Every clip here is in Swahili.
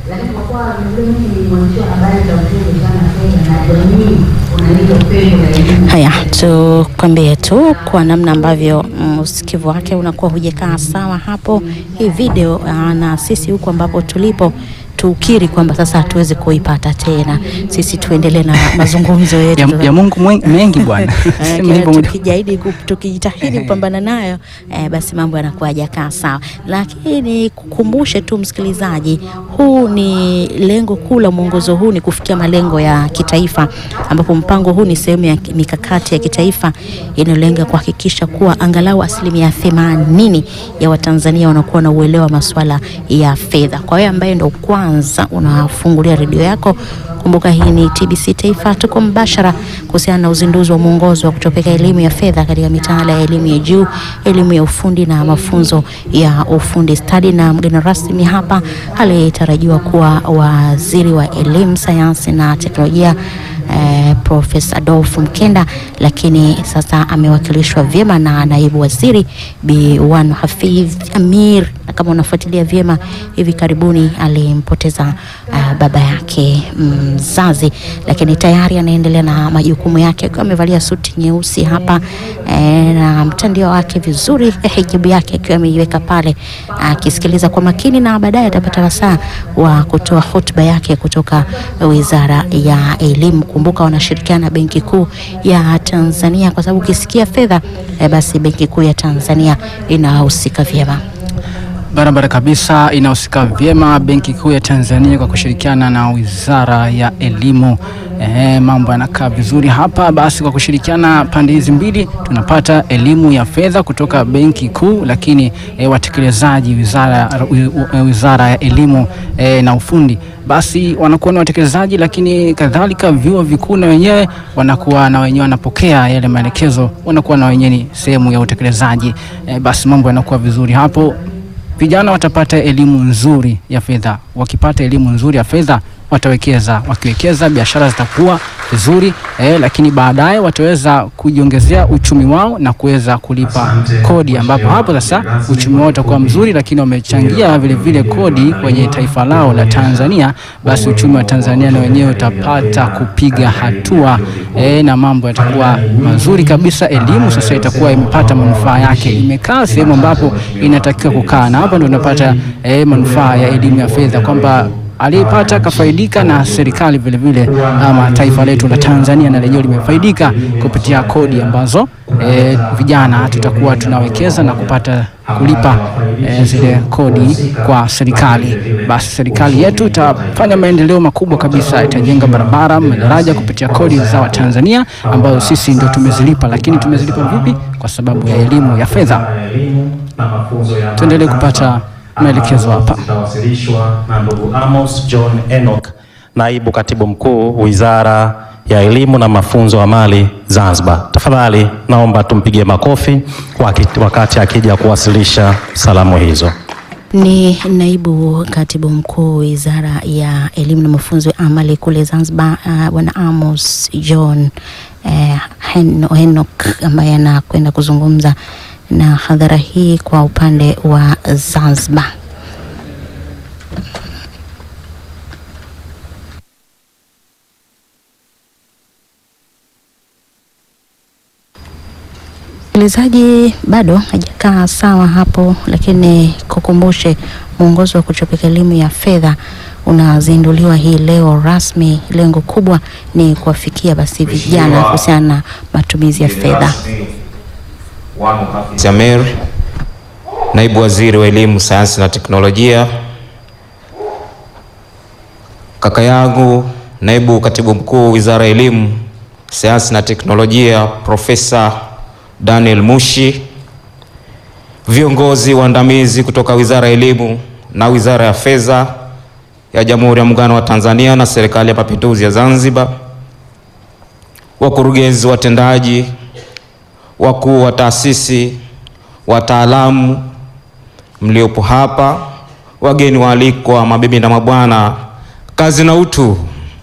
lakini kwa kuwa mimi ni mwandishi wa habari za uchumi sana fedha na jamii unaleta upendo na elimu. Haya, tukwambie tu kwa namna ambavyo mm, usikivu wake unakuwa hujakaa sawa hapo hii video ah, na sisi huku ambapo tulipo tukiri kwamba sasa hatuwezi kuipata tena, sisi tuendelee na mazungumzo yetu ya, ya Mungu mwen- mengi bwana. Eh, Sema kila hivyo moja- tukijitahidi ku- tukijitahidi kupambana nayo eh, basi mambo yanakuwa hajakaa sawa, lakini kukumbushe tu msikilizaji, huu ni lengo kuu la mwongozo huu ni kufikia malengo ya kitaifa, ambapo mpango huu ni sehemu ya ki- mikakati ya kitaifa inayolenga kuhakikisha kuwa angalau asilimia themanini ya Watanzania wanakuwa na uelewa wa masuala ya fedha. Kwa hiyo ambaye ndo kwanza unafungulia redio yako Kumbuka hii ni TBC Taifa, tuko mbashara kuhusiana na uzinduzi wa mwongozo wa kutopeka elimu ya fedha katika mitaala ya elimu ya juu, elimu ya ufundi na mafunzo ya ufundi stadi, na mgeni rasmi hapa aliyetarajiwa kuwa waziri wa elimu, sayansi na teknolojia eh, Profesa Adolf Mkenda, lakini sasa amewakilishwa vyema na naibu waziri Bi Wan Hafidh Amir, na kama unafuatilia vyema, hivi karibuni alimpoteza uh, baba yake mzazi, lakini tayari anaendelea na majukumu yake akiwa amevalia suti nyeusi hapa eh, na mtandio wake vizuri, eh, hijabu yake akiwa ameiweka pale akisikiliza kwa makini, na baadaye atapata wasaa wa kutoa hotuba yake kutoka Wizara ya Elimu. Kumbuka wanashirikiana na Benki Kuu ya Tanzania, kwa sababu ukisikia fedha eh, basi Benki Kuu ya Tanzania inahusika vyema. Barabara kabisa, inahusika vyema Benki Kuu ya Tanzania kwa kushirikiana na Wizara ya Elimu. Ehe, mambo yanakaa vizuri hapa. Basi kwa kushirikiana pande hizi mbili tunapata elimu ya fedha kutoka Benki Kuu, lakini eh, watekelezaji wizara, wi- wi- wizara ya Elimu eh, na Ufundi basi wanakuwa ni watekelezaji, lakini kadhalika vyuo vikuu na wenyewe wanakuwa na wenyewe wanapokea yale maelekezo, wanakuwa na wenyewe ni sehemu ya utekelezaji. Eh, basi mambo yanakuwa vizuri hapo vijana watapata elimu nzuri ya fedha. Wakipata elimu nzuri ya fedha watawekeza, wakiwekeza biashara zitakuwa vizuri eh, lakini baadaye wataweza kujiongezea uchumi wao na kuweza kulipa kodi, ambapo hapo sasa uchumi wao utakuwa mzuri, lakini wamechangia vile vile kodi kwenye taifa lao la Tanzania, basi uchumi wa Tanzania na wenyewe utapata kupiga hatua eh, na mambo yatakuwa mazuri kabisa. Elimu sasa itakuwa imepata manufaa yake, imekaa sehemu ambapo inatakiwa kukaa, na hapo ndio unapata eh, manufaa ya elimu ya fedha kwamba aliyepata kafaidika na serikali vile vile, ama taifa letu la Tanzania na lenyewe limefaidika kupitia kodi ambazo e, vijana tutakuwa tunawekeza na kupata kulipa e, zile kodi kwa serikali. Basi serikali yetu itafanya maendeleo makubwa kabisa, itajenga barabara, madaraja kupitia kodi za Watanzania ambazo sisi ndio tumezilipa. Lakini tumezilipa vipi? Kwa sababu ya elimu ya fedha. Tuendelee kupata maelekezo hapa. Zitawasilishwa na ndugu Amos John Enoch, naibu katibu mkuu Wizara ya Elimu na Mafunzo ya Amali Zanzibar. Tafadhali naomba tumpigie makofi waki- wakati akija kuwasilisha salamu hizo. Ni naibu katibu mkuu wizara ya elimu na mafunzo ya amali kule Zanzibar, uh, bwana Amos John uh, Hen- Henok ambaye anakwenda kuzungumza na hadhara hii kwa upande wa Zanzibar. Msikilizaji, bado hajakaa sawa hapo, lakini kukumbushe, mwongozo wa kuchopeka elimu ya fedha unazinduliwa hii leo rasmi. Lengo kubwa ni kuwafikia basi vijana kuhusiana na matumizi ya fedha. Samir, naibu waziri wa elimu, sayansi na teknolojia. Kaka yangu naibu katibu mkuu wizara ya elimu, sayansi na teknolojia, Profesa Daniel Mushi, viongozi waandamizi kutoka wizara ya elimu na wizara ya fedha ya Jamhuri ya Muungano wa Tanzania na serikali ya Mapinduzi ya Zanzibar, wakurugenzi watendaji wakuu wa taasisi, wataalamu mliopo hapa, wageni waalikwa, mabibi na mabwana, kazi na utu.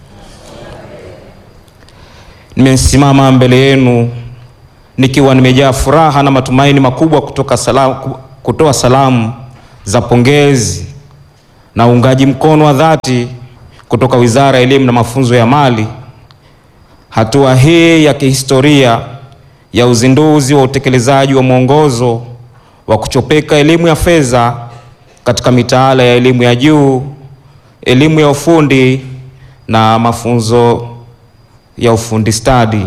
Nimesimama mbele yenu nikiwa nimejaa furaha na matumaini makubwa kutoka salamu, kutoa salamu za pongezi na uungaji mkono wa dhati kutoka Wizara ya Elimu na Mafunzo ya Mali, hatua hii ya kihistoria ya uzinduzi wa utekelezaji wa mwongozo wa kuchopeka elimu ya fedha katika mitaala ya elimu ya juu, elimu ya ufundi na mafunzo ya ufundi stadi.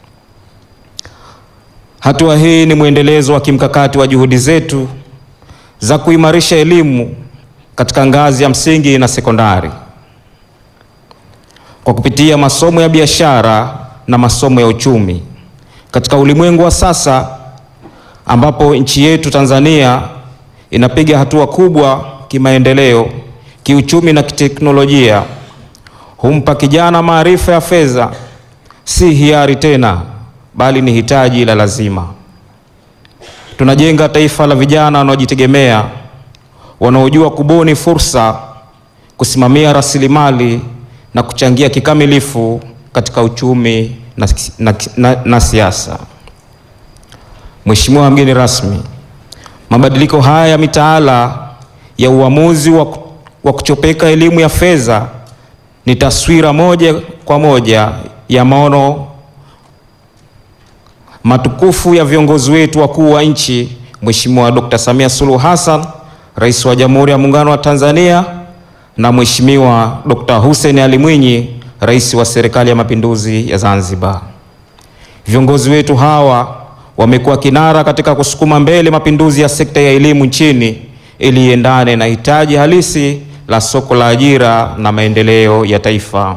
Hatua hii ni mwendelezo wa kimkakati wa juhudi zetu za kuimarisha elimu katika ngazi ya msingi na sekondari kwa kupitia masomo ya biashara na masomo ya uchumi. Katika ulimwengu wa sasa ambapo nchi yetu Tanzania inapiga hatua kubwa kimaendeleo, kiuchumi na kiteknolojia, humpa kijana maarifa ya fedha si hiari tena, bali ni hitaji la lazima. Tunajenga taifa la vijana wanaojitegemea, wanaojua kubuni fursa, kusimamia rasilimali na kuchangia kikamilifu katika uchumi na, na, na, na siasa. Mheshimiwa mgeni rasmi, mabadiliko haya ya mitaala ya uamuzi wa, wa kuchopeka elimu ya fedha ni taswira moja kwa moja ya maono matukufu ya viongozi wetu wakuu wa nchi, Mheshimiwa Dr. Samia Suluhu Hassan, Rais wa Jamhuri ya Muungano wa Tanzania na Mheshimiwa Dr. Hussein Ali Mwinyi, Rais wa Serikali ya Mapinduzi ya Zanzibar. Viongozi wetu hawa wamekuwa kinara katika kusukuma mbele mapinduzi ya sekta ya elimu nchini ili iendane na hitaji halisi la soko la ajira na maendeleo ya taifa.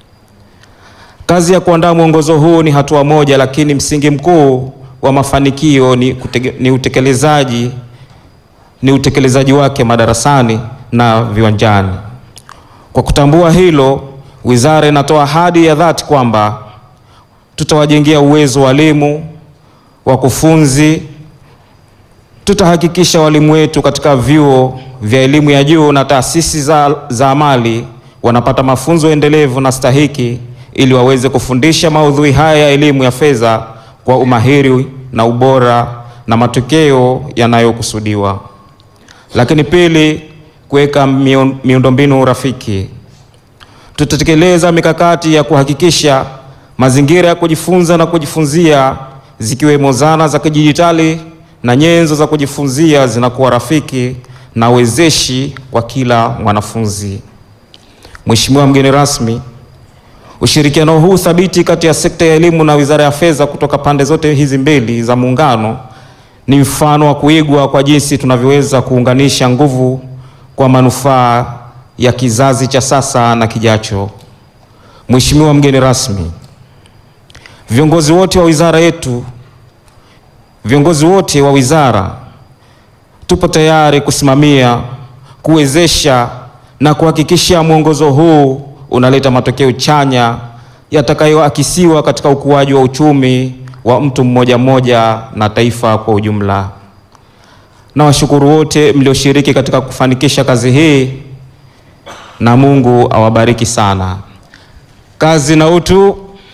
Kazi ya kuandaa mwongozo huu ni hatua moja, lakini msingi mkuu wa mafanikio ni, kutege, ni utekelezaji ni utekelezaji wake madarasani na viwanjani. Kwa kutambua hilo, wizara inatoa ahadi ya dhati kwamba tutawajengea uwezo walimu, wakufunzi, tutahakikisha walimu wetu katika vyuo vya elimu ya juu na taasisi za, za amali wanapata mafunzo endelevu na stahiki ili waweze kufundisha maudhui haya ya elimu ya fedha kwa umahiri na ubora na matokeo yanayokusudiwa. Lakini pili, kuweka miundombinu rafiki. Tutatekeleza mikakati ya kuhakikisha mazingira ya kujifunza na kujifunzia zikiwemo zana za kidijitali na nyenzo za kujifunzia zinakuwa rafiki na wezeshi kwa kila mwanafunzi. Mheshimiwa mgeni rasmi, ushirikiano huu thabiti kati ya sekta ya elimu na Wizara ya Fedha kutoka pande zote hizi mbili za muungano ni mfano wa kuigwa kwa jinsi tunavyoweza kuunganisha nguvu kwa manufaa ya kizazi cha sasa na kijacho. Mheshimiwa mgeni rasmi, viongozi wote wa wizara yetu, viongozi wote wa wizara tupo tayari kusimamia, kuwezesha na kuhakikisha mwongozo huu unaleta matokeo chanya yatakayoakisiwa katika ukuaji wa uchumi wa mtu mmoja mmoja na taifa kwa ujumla. Na washukuru wote mlioshiriki katika kufanikisha kazi hii na Mungu awabariki sana. Kazi na utu.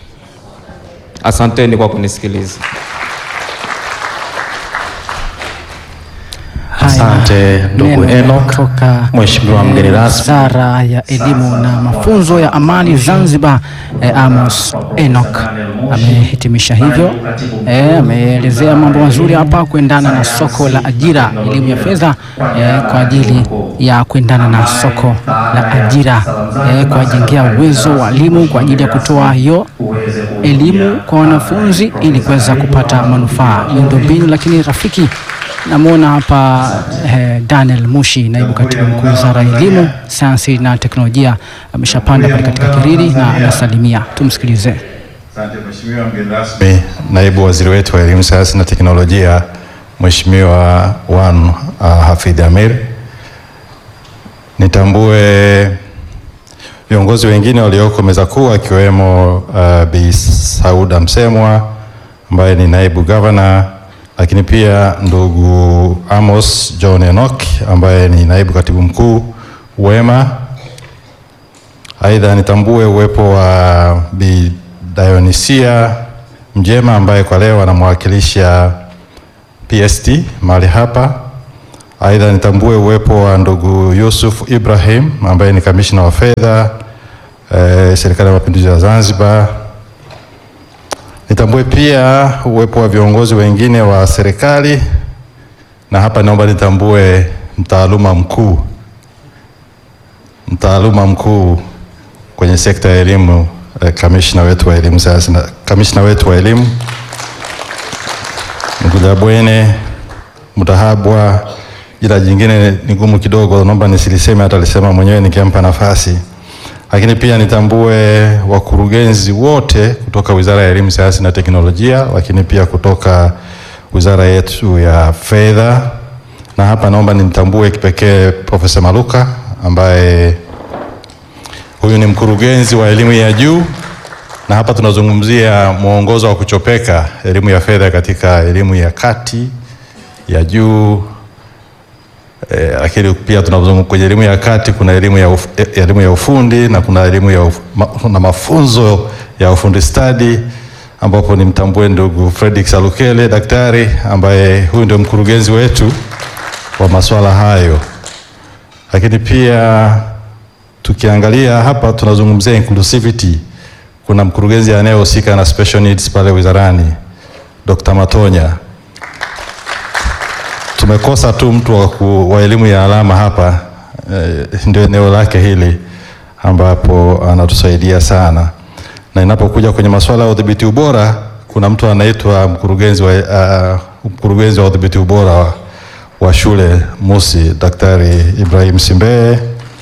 Asanteni kwa kunisikiliza. Asante ndugu Enoch. Toka Mheshimiwa mgeni rasmi. Wizara ya Elimu na Mafunzo ya Amali Zanzibar, eh, Amos Enoch amehitimisha hivyo. Eh, ameelezea mambo mazuri hapa kuendana na soko la ajira, elimu ya fedha eh, kwa ajili ya kuendana na soko la ajira eh, kuwajengea uwezo walimu kwa ajili ya kutoa hiyo elimu kwa wanafunzi ili kuweza kupata manufaa miundombinu lakini rafiki Namwona hapa eh, Daniel Mushi, naibu katibu mkuu wizara ya elimu, sayansi na teknolojia, ameshapanda pale katika kiriri na anasalimia. Tumsikilize. Asante Mheshimiwa mgeni rasmi, naibu waziri wetu wa elimu, sayansi na teknolojia, Mheshimiwa Wan uh, Hafidh Amir. Nitambue viongozi wengine walioko meza kuu akiwemo uh, Bi Sauda Msemwa ambaye ni naibu gavana lakini pia ndugu Amos John Enoch ambaye ni naibu katibu mkuu Wema. Aidha, nitambue uwepo wa Bi Dionisia Mjema ambaye kwa leo anamwakilisha PST mahali hapa, Aidha, nitambue uwepo wa ndugu Yusuf Ibrahim ambaye ni kamishna wa fedha eh, serikali ya mapinduzi ya Zanzibar. Nitambue pia uwepo wa viongozi wengine wa serikali, na hapa naomba nitambue mtaaluma mkuu mtaaluma mkuu kwenye sekta ya elimu eh, kamishna wetu wa elimu sayansi na kamishna wetu wa elimu Mgulabwene Mutahabwa. Jina jingine ni gumu kidogo, naomba nisiliseme, hata alisema mwenyewe nikimpa nafasi. Lakini pia nitambue wakurugenzi wote kutoka Wizara ya Elimu, Sayansi na Teknolojia, lakini pia kutoka wizara yetu ya fedha, na hapa naomba nimtambue kipekee Profesa Maluka ambaye huyu ni mkurugenzi wa elimu ya juu, na hapa tunazungumzia mwongozo wa kuchopeka elimu ya fedha katika elimu ya kati ya juu eh, lakini pia tunazungumza kwenye elimu ya kati kuna elimu ya, uf, eh, elimu ya ufundi na kuna elimu ya uf, ma, na mafunzo ya ufundi stadi ambapo nimtambue ndugu Fredrick Salukele daktari ambaye huyu ndio mkurugenzi wetu wa masuala hayo lakini pia tukiangalia hapa tunazungumzia inclusivity. Kuna mkurugenzi anayehusika na special needs pale wizarani Dr. Matonya. Tumekosa tu mtu wa, ku, wa elimu ya alama hapa eh, ndio eneo lake hili ambapo anatusaidia sana, na inapokuja kwenye masuala ya udhibiti ubora kuna mtu anaitwa mkurugenzi wa, uh, mkurugenzi wa udhibiti ubora wa, wa shule Musi, Daktari Ibrahim Simbeye.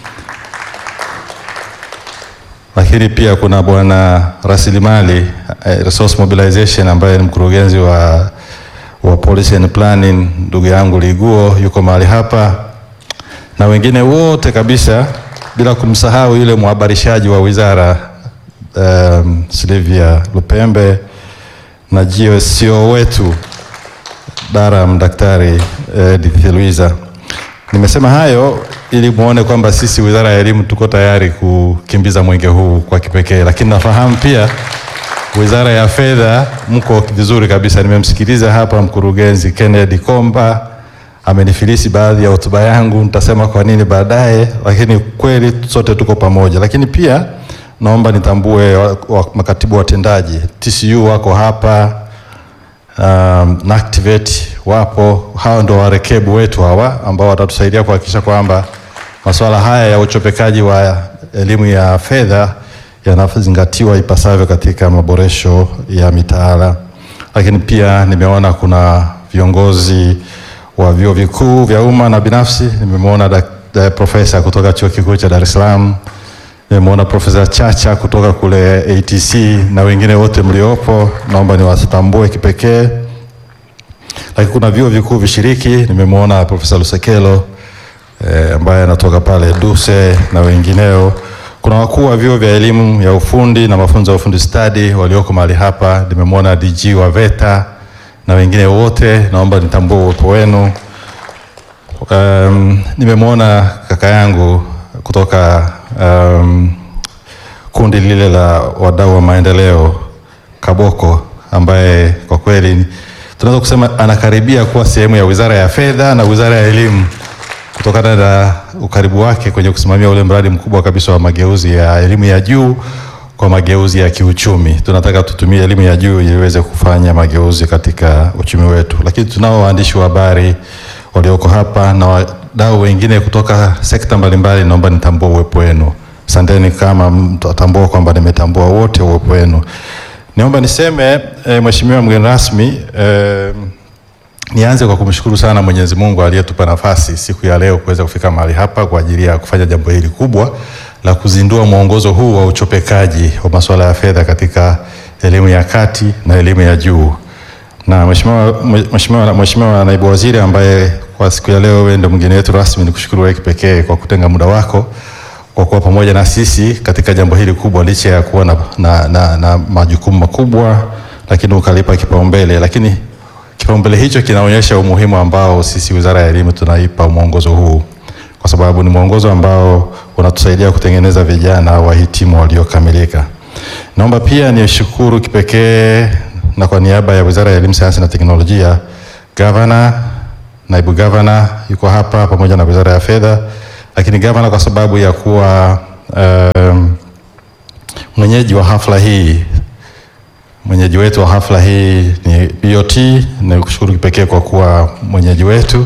Lakini pia kuna bwana rasilimali eh, resource mobilization ambaye ni mkurugenzi wa, wa policy and planning, ndugu yangu Liguo yuko mahali hapa na wengine wote kabisa, bila kumsahau yule mhabarishaji wa wizara um, Silvia Lupembe na GSO wetu Daram Daktari Edith Luiza. Nimesema hayo ili muone kwamba sisi Wizara ya Elimu tuko tayari kukimbiza mwenge huu kwa kipekee, lakini nafahamu pia Wizara ya Fedha mko vizuri kabisa. Nimemsikiliza hapa mkurugenzi Kennedy Komba amenifilisi baadhi ya hotuba yangu, nitasema kwa nini baadaye, lakini kweli sote tuko pamoja. Lakini pia naomba nitambue wa, wa, makatibu watendaji TCU wako hapa um, na Activate wapo. Hawa ndio warekebu wetu hawa ambao watatusaidia kuhakikisha kwamba masuala haya ya uchopekaji wa elimu ya fedha yanazingatiwa ipasavyo katika maboresho ya mitaala. Lakini pia nimeona kuna viongozi wa vyuo vikuu vya umma na binafsi. Nimemwona profesa kutoka chuo kikuu cha Dar es Salaam, nimemwona Profesa Chacha kutoka kule ATC na wengine wote mliopo, naomba niwatambue kipekee. Lakini kuna vyuo vikuu vishiriki, nimemwona Profesa Lusekelo eh, ambaye anatoka pale Duse na wengineo. Kuna wakuu wa vyuo vya elimu ya ufundi na mafunzo ya ufundi stadi walioko mahali hapa, nimemwona DG wa VETA na wengine wote, naomba nitambue uwepo wenu. Um, nimemwona kaka yangu kutoka um, kundi lile la wadau wa maendeleo Kaboko, ambaye kwa kweli tunaweza kusema anakaribia kuwa sehemu ya Wizara ya Fedha na Wizara ya Elimu kutokana na ukaribu wake kwenye kusimamia ule mradi mkubwa kabisa wa mageuzi ya elimu ya juu kwa mageuzi ya kiuchumi. Tunataka tutumie elimu ya juu ili iweze kufanya mageuzi katika uchumi wetu, lakini tunao waandishi wa habari walioko hapa na wadau wengine kutoka sekta mbalimbali. Naomba nitambue uwepo wenu. Asanteni kama mtatambua kwamba nimetambua wote uwepo wenu. Niomba niseme e, Mheshimiwa mgeni rasmi e, nianze kwa kumshukuru sana Mwenyezi Mungu aliyetupa nafasi siku ya leo kuweza kufika mahali hapa kwa ajili ya kufanya jambo hili kubwa la kuzindua mwongozo huu wa uchopekaji wa masuala ya fedha katika elimu ya kati na elimu ya juu. Na Mheshimiwa Mheshimiwa Mheshimiwa Naibu Waziri ambaye kwa siku ya leo wewe ndio mgeni wetu rasmi, nikushukuru wewe kipekee kwa kutenga muda wako kwa kuwa pamoja na sisi katika jambo hili kubwa, licha ya kuwa na, na, na, na majukumu makubwa, lakini ukalipa kipaumbele. Lakini kipaumbele hicho kinaonyesha umuhimu ambao sisi Wizara ya Elimu tunaipa mwongozo huu, kwa sababu ni mwongozo ambao unatusaidia kutengeneza vijana wahitimu waliokamilika. Naomba pia nishukuru kipekee na kwa niaba ya Wizara ya Elimu, Sayansi na Teknolojia, Gavana naibu gavana yuko hapa pamoja na Wizara ya Fedha, lakini gavana kwa sababu ya kuwa um, mwenyeji wa hafla hii mwenyeji wetu wa hafla hii ni BOT. Ni kushukuru kipekee kwa kuwa mwenyeji wetu,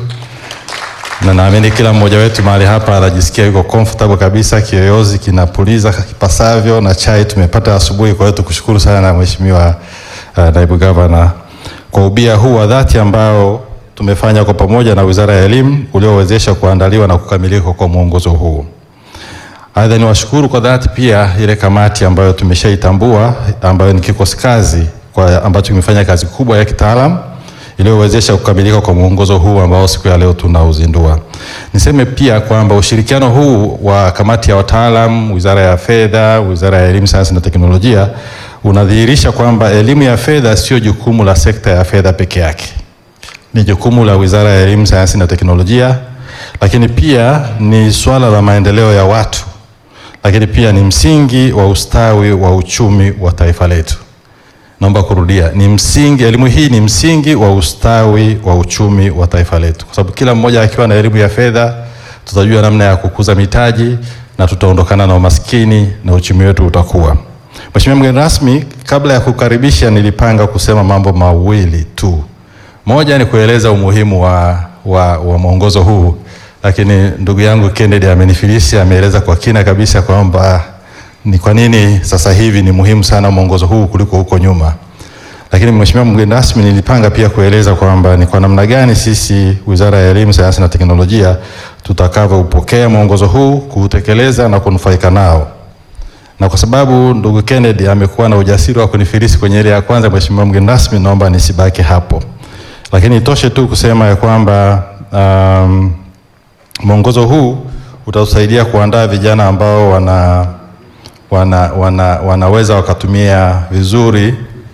na naamini kila mmoja wetu mahali hapa anajisikia yuko comfortable kabisa, kiyoyozi kinapuliza kipasavyo na chai tumepata asubuhi. Kwa hiyo tukushukuru sana Mheshimiwa uh, naibu gavana kwa ubia huu wa dhati ambao tumefanya kwa pamoja na Wizara ya Elimu uliowezesha kuandaliwa na kukamilika kwa mwongozo huu. Aidha, niwashukuru kwa dhati pia ile kamati ambayo tumeshaitambua ambayo ni kikosi kazi kwa ambacho kimefanya kazi kubwa ya kitaalam iliyowezesha kukamilika kwa mwongozo huu ambao siku ya leo tunauzindua. Niseme pia kwamba ushirikiano huu wa kamati ya wataalam, Wizara ya Fedha, Wizara ya Elimu, Sayansi na Teknolojia unadhihirisha kwamba elimu ya fedha sio jukumu la sekta ya fedha peke yake, ni jukumu la Wizara ya Elimu, Sayansi na Teknolojia, lakini pia ni swala la maendeleo ya watu lakini pia ni msingi wa ustawi wa uchumi wa taifa letu. Naomba kurudia, ni msingi, elimu hii ni msingi wa ustawi wa uchumi wa taifa letu, kwa sababu kila mmoja akiwa na elimu ya fedha, tutajua namna ya kukuza mitaji na tutaondokana na umaskini na uchumi wetu utakuwa. Mheshimiwa mgeni rasmi, kabla ya kukaribisha, nilipanga kusema mambo mawili tu. Moja ni kueleza umuhimu wa, wa, wa mwongozo huu lakini ndugu yangu Kennedy amenifilisi, ameeleza kwa kina kabisa kwamba ni kwa nini sasa hivi ni muhimu sana mwongozo huu kuliko huko nyuma. Lakini Mheshimiwa mgeni rasmi, nilipanga pia kueleza kwamba ni kwa namna gani sisi Wizara ya Elimu, Sayansi na Teknolojia tutakavyoupokea mwongozo huu, kuutekeleza na kunufaika nao. Na kwa sababu ndugu Kennedy amekuwa na ujasiri wa kunifilisi kwenye ile ya kwanza, Mheshimiwa mgeni rasmi, naomba nisibaki hapo, lakini itoshe tu kusema ya kwamba um, mwongozo huu utatusaidia kuandaa vijana ambao wana, wana, wana, wanaweza wakatumia vizuri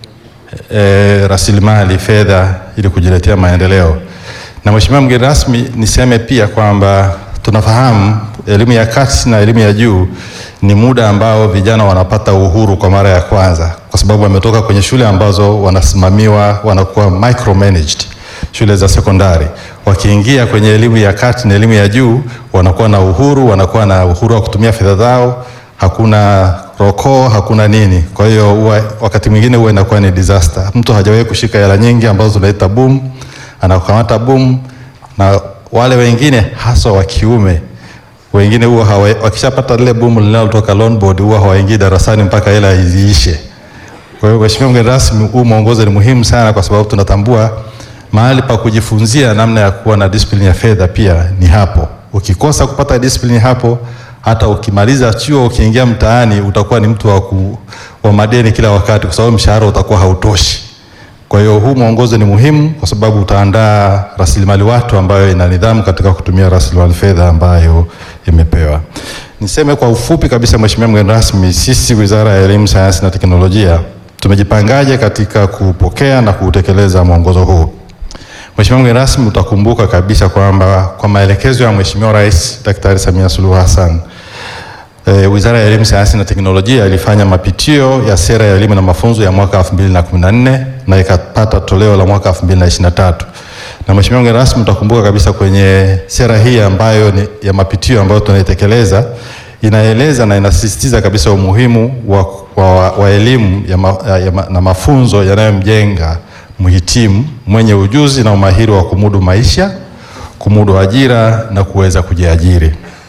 e, rasilimali fedha ili kujiletea maendeleo. Na Mheshimiwa mgeni rasmi, niseme pia kwamba tunafahamu elimu ya kati na elimu ya juu ni muda ambao vijana wanapata uhuru kwa mara ya kwanza, kwa sababu wametoka kwenye shule ambazo wanasimamiwa, wanakuwa micromanaged shule za sekondari. Wakiingia kwenye elimu ya kati na elimu ya juu, wanakuwa na uhuru, wanakuwa na uhuru wa kutumia fedha zao, hakuna roko, hakuna nini. Kwa hiyo huwa wakati mwingine huwa inakuwa ni disaster. Mtu hajawahi kushika hela nyingi ambazo tunaita boom, anakamata boom, na wale wengine hasa wa kiume wengine huwa wakishapata lile boom linalotoka loan board huwa hawaingii darasani mpaka hela iziishe. Kwa hiyo Mheshimiwa mgeni rasmi, huu mwongozo ni muhimu sana kwa sababu tunatambua mahali pa kujifunzia namna ya kuwa na discipline ya fedha pia ni hapo. Ukikosa kupata discipline hapo, hata ukimaliza chuo ukiingia mtaani utakuwa ni mtu wa, ku, wa madeni kila wakati, kwa sababu mshahara utakuwa hautoshi. Kwa hiyo huu mwongozo ni muhimu kwa sababu utaandaa rasilimali watu ambayo ina nidhamu katika kutumia rasilimali fedha ambayo imepewa. Niseme kwa ufupi kabisa, Mheshimiwa mgeni rasmi, sisi Wizara ya Elimu, Sayansi na Teknolojia tumejipangaje katika kupokea na kuutekeleza mwongozo huu? Mheshimiwa mgeni rasmi, utakumbuka kabisa kwamba kwa maelekezo ya Mheshimiwa Rais Daktari Samia Suluhu Hassan e, Wizara ya Elimu, Sayansi na Teknolojia ilifanya mapitio ya sera ya elimu na mafunzo ya mwaka 2014 na ikapata toleo la mwaka 2023. Na Mheshimiwa mgeni rasmi, utakumbuka kabisa kwenye sera hii ambayo ni ya mapitio ambayo tunaitekeleza inaeleza na inasisitiza kabisa umuhimu wa, wa, wa elimu ya ma, ya ma, na mafunzo yanayomjenga mhitimu mwenye ujuzi na umahiri wa kumudu maisha, kumudu ajira na kuweza kujiajiri.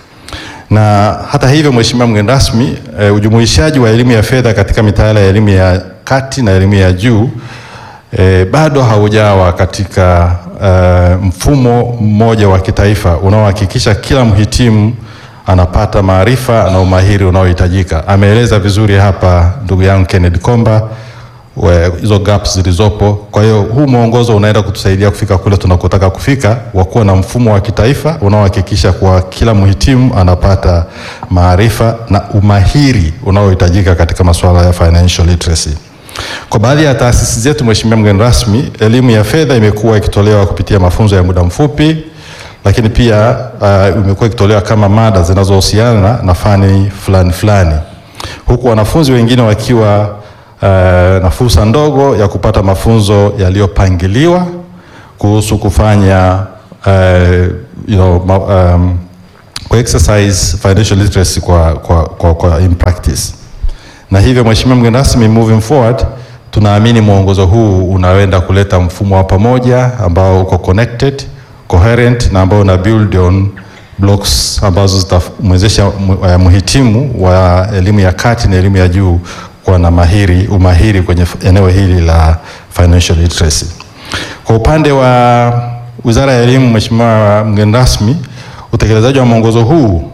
Na hata hivyo, Mheshimiwa mgeni rasmi, e, ujumuishaji wa elimu ya fedha katika mitaala ya elimu ya kati na elimu ya juu e, bado haujawa katika e, mfumo mmoja wa kitaifa unaohakikisha kila mhitimu anapata maarifa na umahiri unaohitajika. Ameeleza vizuri hapa ndugu yangu Kennedy Komba hizo gaps zilizopo. Kwa hiyo huu mwongozo unaenda kutusaidia kufika kule tunakotaka kufika, wa kuwa na mfumo wa kitaifa unaohakikisha kwa kila mhitimu anapata maarifa na umahiri unaohitajika katika masuala ya financial literacy. Kwa baadhi ya taasisi zetu, Mheshimiwa mgeni rasmi, elimu ya fedha imekuwa ikitolewa kupitia mafunzo ya muda mfupi, lakini pia uh, imekuwa ikitolewa kama mada zinazohusiana na fani fulani fulani, huku wanafunzi wengine wakiwa Uh, na fursa ndogo ya kupata mafunzo yaliyopangiliwa kuhusu kufanya uh, you know, ma- um, ku exercise financial literacy kwa, kwa, kwa, kwa in practice. Na hivyo Mheshimiwa mgeni rasmi, moving forward, tunaamini mwongozo huu unaenda kuleta mfumo wa pamoja ambao uko connected, coherent na ambao una build on blocks ambazo zitamwezesha mu- eh, mhitimu wa elimu ya kati na elimu ya juu kuwa na mahiri umahiri kwenye f- eneo hili la financial literacy. Kwa upande wa Wizara ya Elimu, Mheshimiwa mgeni rasmi, utekelezaji wa mwongozo huu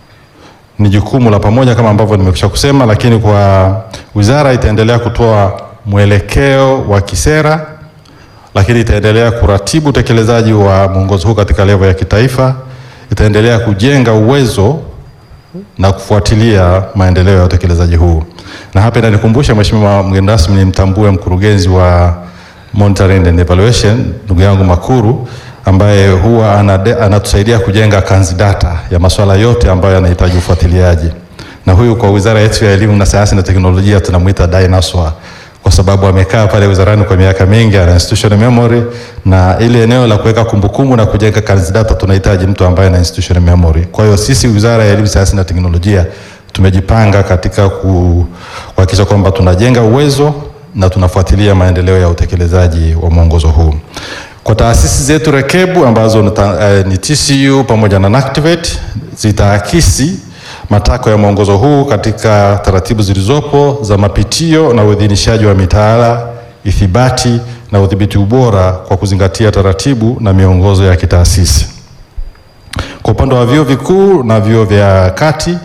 ni jukumu la pamoja kama ambavyo nimekwisha kusema, lakini kwa wizara itaendelea kutoa mwelekeo wa kisera, lakini itaendelea kuratibu utekelezaji wa mwongozo huu katika levo ya kitaifa, itaendelea kujenga uwezo na kufuatilia maendeleo ya utekelezaji huu. Na hapa inanikumbusha Mheshimiwa mgeni rasmi, nimtambue mkurugenzi wa monitoring and evaluation ndugu yangu Makuru ambaye huwa anade, anatusaidia kujenga kanzi data ya masuala yote ambayo yanahitaji ufuatiliaji, na huyu kwa wizara yetu ya elimu na sayansi na teknolojia tunamwita dinosaur kwa sababu amekaa pale wizarani kwa miaka mingi, ana institutional memory, na ile eneo la kuweka kumbukumbu na kujenga kanzi data tunahitaji mtu ambaye ana institutional memory. Kwa hiyo sisi wizara ya elimu, sayansi na teknolojia tumejipanga katika ku- kuhakikisha kwamba tunajenga uwezo na tunafuatilia maendeleo ya utekelezaji wa mwongozo huu. Kwa taasisi zetu rekebu ambazo ni, ta, eh, ni TCU pamoja na NACTIVATE zitaakisi matakwa ya mwongozo huu katika taratibu zilizopo za mapitio na uidhinishaji wa mitaala, ithibati na udhibiti ubora kwa kuzingatia taratibu na miongozo ya kitaasisi. Kwa upande wa vyuo vikuu na vyuo vya kati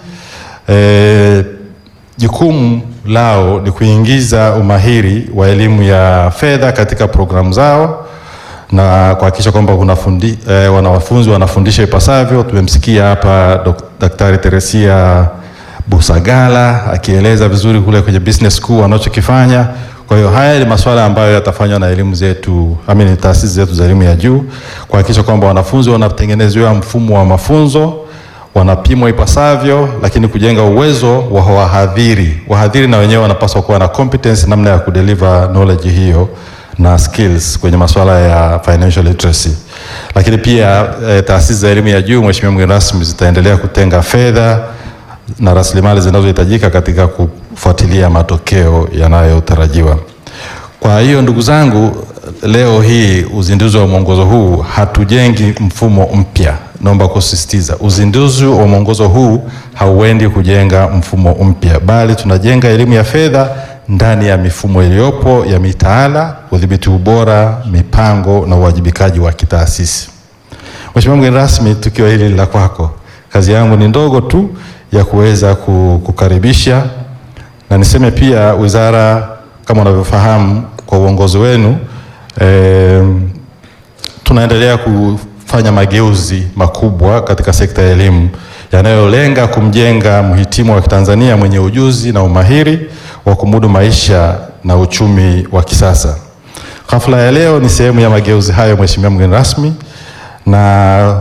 eh, jukumu lao ni kuingiza umahiri wa elimu ya fedha katika programu zao na kuhakikisha kwamba kuna fundi, eh, wanafunzi wanafundisha ipasavyo. Tumemsikia hapa Dok- Daktari Teresia Busagala akieleza vizuri kule kwenye business school wanachokifanya. Kwa hiyo haya ni masuala ambayo yatafanywa na elimu zetu, amini taasisi zetu za elimu ya juu kuhakikisha kwamba wanafunzi wanatengenezewa mfumo wa mafunzo wanapimwa ipasavyo, lakini kujenga uwezo wa wahadhiri. Wahadhiri na wenyewe wanapaswa kuwa na competence namna ya kudeliver knowledge hiyo na skills kwenye masuala ya financial literacy. Lakini pia eh, taasisi za elimu ya juu, Mheshimiwa mgeni rasmi, zitaendelea kutenga fedha na rasilimali zinazohitajika katika kufuatilia matokeo yanayotarajiwa. Kwa hiyo ndugu zangu, leo hii uzinduzi wa mwongozo huu hatujengi mfumo mpya. Naomba kusisitiza, uzinduzi wa mwongozo huu hauendi kujenga mfumo mpya, bali tunajenga elimu ya fedha ndani ya mifumo iliyopo ya mitaala, udhibiti ubora, mipango na uwajibikaji wa kitaasisi. Mheshimiwa mgeni rasmi, tukio hili la kwako, kazi yangu ni ndogo tu ya kuweza ku- kukaribisha na niseme pia wizara kama unavyofahamu kwa uongozi wenu eh, tunaendelea kufanya mageuzi makubwa katika sekta ya elimu yanayolenga kumjenga mhitimu wa Kitanzania mwenye ujuzi na umahiri wa kumudu maisha na uchumi wa kisasa. Hafla ya leo ni sehemu ya mageuzi hayo, Mheshimiwa mgeni rasmi, na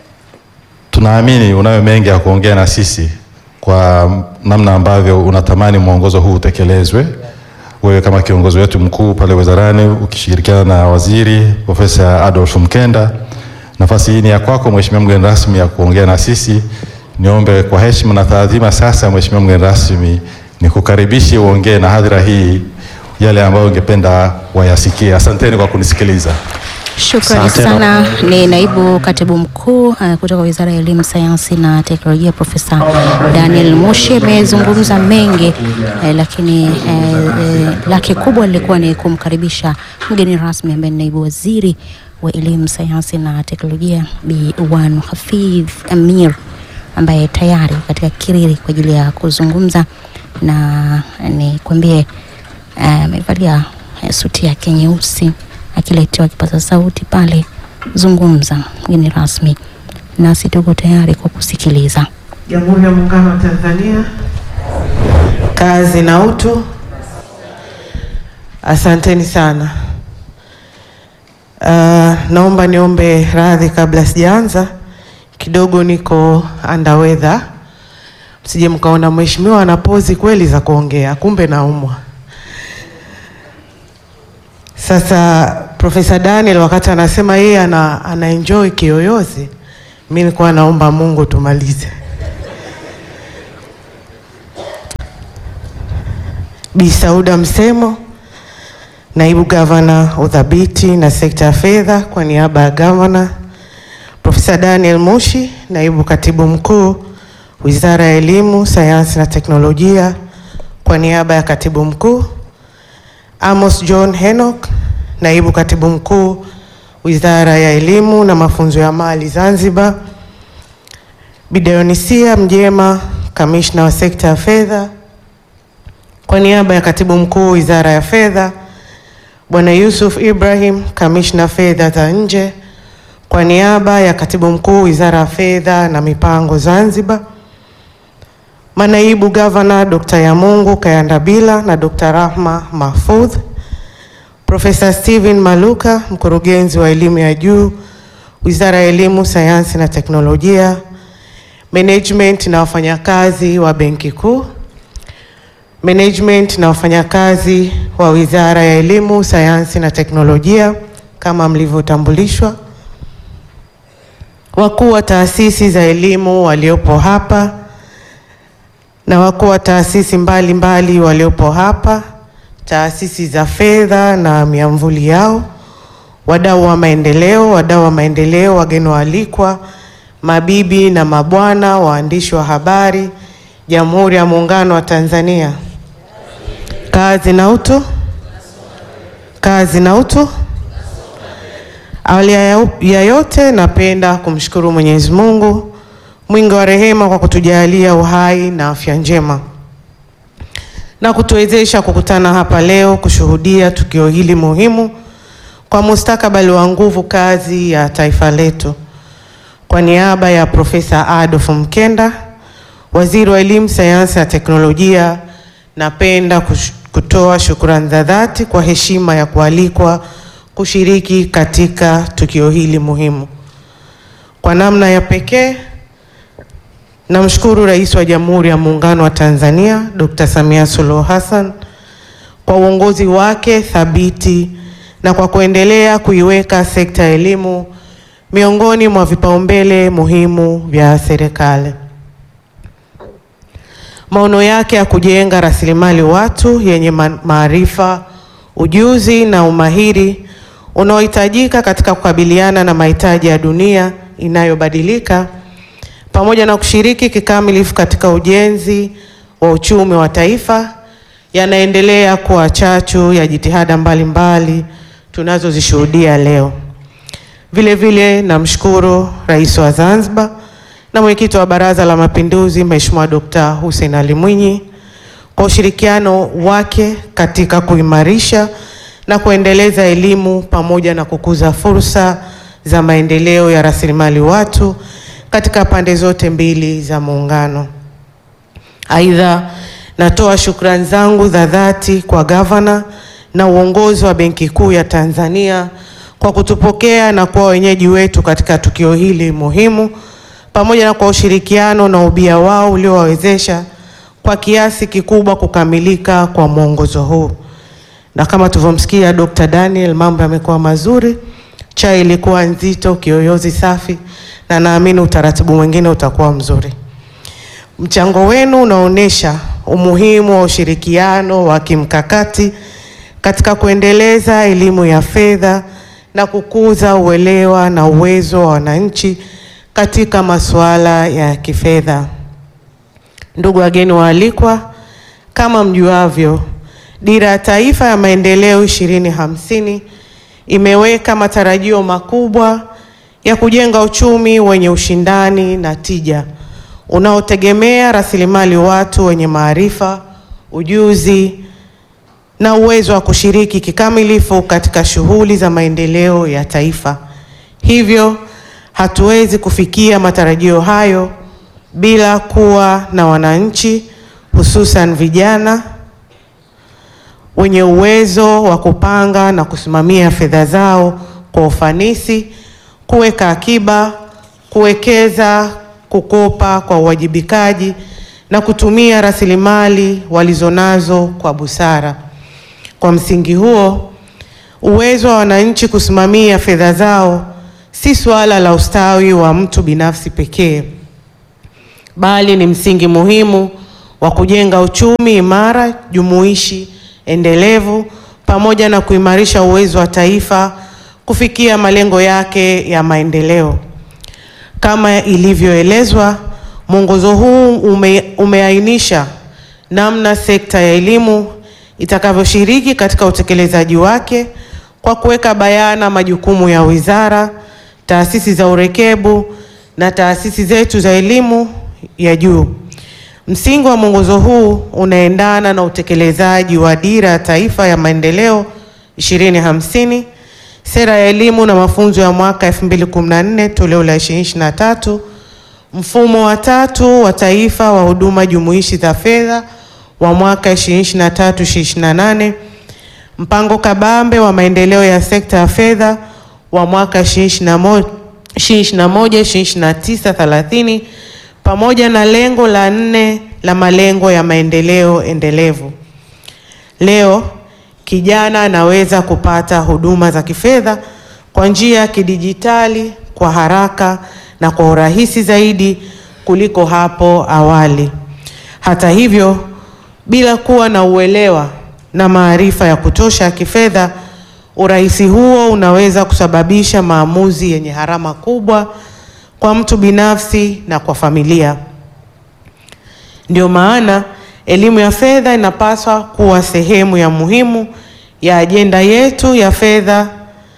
tunaamini unayo mengi ya kuongea na sisi kwa namna ambavyo unatamani mwongozo huu utekelezwe. Wewe kama kiongozi wetu mkuu pale wizarani ukishirikiana na waziri Profesa Adolf Mkenda, nafasi hii ni ya kwako Mheshimiwa mgeni rasmi ya kuongea na sisi. Niombe kwa heshima na taadhima sasa, Mheshimiwa mgeni rasmi, nikukaribishe uongee na hadhira hii yale ambayo ungependa wayasikie. Asanteni kwa kunisikiliza. Shukrani Asante. sana. Ni naibu katibu mkuu uh, kutoka Wizara ya Elimu, Sayansi na Teknolojia, Profesa Daniel Mushi amezungumza mengi eh, lakini eh, eh, lake kubwa lilikuwa ni kumkaribisha mgeni rasmi ambaye ni naibu waziri wa Elimu, Sayansi na Teknolojia Bi Wanu Hafidh Amir ambaye tayari katika kiriri kwa ajili ya kuzungumza na nikwambie eh, amevalia eh, suti yake nyeusi akiletewa kipaza sauti pale, zungumza mgeni rasmi, nasi tuko tayari kwa kusikiliza. Jamhuri ya Muungano wa Tanzania, kazi na utu. Asanteni sana. Uh, naomba niombe radhi kabla sijaanza, kidogo niko under weather, msije mkaona mheshimiwa ana pozi kweli za kuongea, kumbe naumwa. Sasa Profesa Daniel wakati anasema yeye ana, ana enjoy kiyoyozi, mi nilikuwa naomba Mungu tumalize. Bi Sauda Msemo, naibu gavana udhabiti na sekta ya fedha, kwa niaba ya gavana. Profesa Daniel Mushi, naibu katibu mkuu wizara ya elimu, sayansi na teknolojia, kwa niaba ya katibu mkuu. Amos John Henok, naibu katibu mkuu wizara ya elimu na mafunzo ya mali Zanzibar. Bideonisia Mjema, kamishna wa sekta ya fedha, kwa niaba ya katibu mkuu wizara ya fedha. Bwana Yusuf Ibrahim, kamishna fedha za nje, kwa niaba ya katibu mkuu wizara ya fedha na mipango Zanzibar. Manaibu gavana Dr. Yamungu Kayandabila na Dr. Rahma Mahfudh. Profesa Steven Maluka, mkurugenzi wa elimu ya juu wizara ya elimu, sayansi na teknolojia. Management na wafanyakazi wa benki kuu management na wafanyakazi wa Wizara ya Elimu, Sayansi na Teknolojia kama mlivyotambulishwa, wakuu wa taasisi za elimu waliopo hapa na wakuu wa taasisi mbalimbali waliopo hapa, taasisi za fedha na miamvuli yao, wadau wa maendeleo, wadau wa maendeleo, wageni waalikwa, mabibi na mabwana, waandishi wa habari, Jamhuri ya Muungano wa Tanzania. Kazi na utu, kazi na utu. Awali ya ya yote, napenda kumshukuru Mwenyezi Mungu mwingi wa rehema kwa kutujalia uhai na afya njema na kutuwezesha kukutana hapa leo kushuhudia tukio hili muhimu kwa mustakabali wa nguvu kazi ya taifa letu. Kwa niaba ya Profesa Adolf Mkenda, Waziri wa Elimu, Sayansi na Teknolojia, napenda kush- kutoa shukrani za dhati kwa heshima ya kualikwa kushiriki katika tukio hili muhimu. Kwa namna ya pekee namshukuru Rais wa Jamhuri ya Muungano wa Tanzania Dr. Samia Suluhu Hassan kwa uongozi wake thabiti na kwa kuendelea kuiweka sekta ya elimu miongoni mwa vipaumbele muhimu vya serikali. Maono yake ya kujenga rasilimali watu yenye ma- maarifa, ujuzi na umahiri unaohitajika katika kukabiliana na mahitaji ya dunia inayobadilika pamoja na kushiriki kikamilifu katika ujenzi wa uchumi wa taifa yanaendelea kuwa chachu ya jitihada mbalimbali tunazozishuhudia leo. Vile vile namshukuru Rais wa Zanzibar na mwenyekiti wa Baraza la Mapinduzi Mheshimiwa Dr. Hussein Ali Mwinyi kwa ushirikiano wake katika kuimarisha na kuendeleza elimu pamoja na kukuza fursa za maendeleo ya rasilimali watu katika pande zote mbili za muungano. Aidha, natoa shukrani zangu za dhati kwa gavana na uongozi wa Benki Kuu ya Tanzania kwa kutupokea na kuwa wenyeji wetu katika tukio hili muhimu, pamoja na kwa ushirikiano na ubia wao uliowawezesha kwa kiasi kikubwa kukamilika kwa mwongozo huu. Na kama tulivyomsikia Dr. Daniel, mambo yamekuwa mazuri, chai ilikuwa nzito, kiyoyozi safi, na naamini utaratibu mwingine utakuwa mzuri. Mchango wenu unaonyesha umuhimu wa ushirikiano wa kimkakati katika kuendeleza elimu ya fedha na kukuza uelewa na uwezo wa wananchi katika masuala ya kifedha. Ndugu wageni waalikwa, kama mjuavyo, Dira ya Taifa ya Maendeleo ishirini hamsini imeweka matarajio makubwa ya kujenga uchumi wenye ushindani na tija unaotegemea rasilimali watu wenye maarifa, ujuzi na uwezo wa kushiriki kikamilifu katika shughuli za maendeleo ya taifa. Hivyo hatuwezi kufikia matarajio hayo bila kuwa na wananchi hususan vijana wenye uwezo wa kupanga na kusimamia fedha zao kwa ufanisi, kuweka akiba, kuwekeza, kukopa kwa uwajibikaji na kutumia rasilimali walizonazo kwa busara. Kwa msingi huo, Uwezo wa wananchi kusimamia fedha zao si suala la ustawi wa mtu binafsi pekee, bali ni msingi muhimu wa kujenga uchumi imara, jumuishi, endelevu pamoja na kuimarisha uwezo wa taifa kufikia malengo yake ya maendeleo. Kama ilivyoelezwa, mwongozo huu ume, umeainisha namna sekta ya elimu itakavyoshiriki katika utekelezaji wake kwa kuweka bayana majukumu ya wizara, taasisi za urekebu na taasisi zetu za elimu ya juu. Msingi wa mwongozo huu unaendana na utekelezaji wa Dira ya Taifa ya Maendeleo 2050, Sera ya Elimu na Mafunzo ya mwaka 2014 toleo la 2023, Mfumo wa tatu wa Taifa wa Huduma Jumuishi za Fedha wa mwaka 2023-2028, Mpango Kabambe wa Maendeleo ya Sekta ya Fedha wa mwaka 2021 2029-30 pamoja na lengo la nne la malengo ya maendeleo endelevu. Leo kijana anaweza kupata huduma za kifedha kwa njia ya kidijitali kwa haraka na kwa urahisi zaidi kuliko hapo awali. Hata hivyo, bila kuwa na uelewa na maarifa ya kutosha ya kifedha, urahisi huo unaweza kusababisha maamuzi yenye gharama kubwa kwa mtu binafsi na kwa familia. Ndio maana elimu ya fedha inapaswa kuwa sehemu ya muhimu ya ajenda yetu ya fedha